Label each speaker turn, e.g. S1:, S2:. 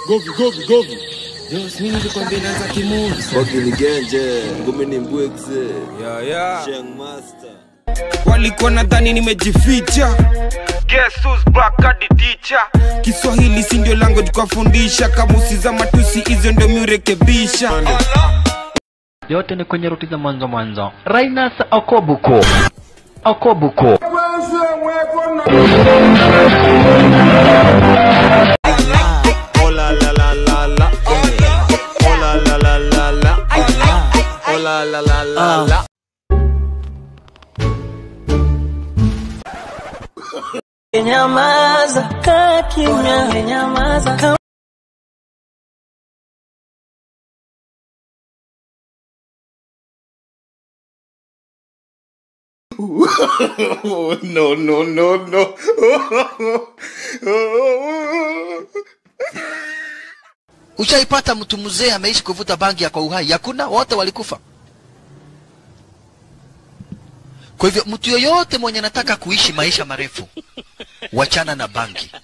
S1: Govi, govi, govi.
S2: Jos, mimi nilikwambia inaanza kimuzi.
S3: Bogi ni genje, ngumi ni mbwekse.
S2: Ya ya.
S3: Sheng master.
S2: Walikuwa nadhani nimejificha. Guess who's back hadi teacher. Kiswahili si ndio language kwa fundisha, kamusi za matusi hizo ndio miurekebisha.
S4: yote ni kwenye ruti za mwanzo mwanzo. Rainas Okobuko Okobuko
S3: Oh la la la la la. Oh la la la la la. Oh la la la la la.
S5: Nyamaza, kaa kimya, nyamaza.
S1: Oh, no, no, no, no.
S6: Ushaipata mtu mzee ameishi kuvuta bangi ya kwa uhai? Hakuna, wote walikufa. Kwa hivyo mtu yoyote mwenye anataka kuishi maisha marefu, wachana na bangi.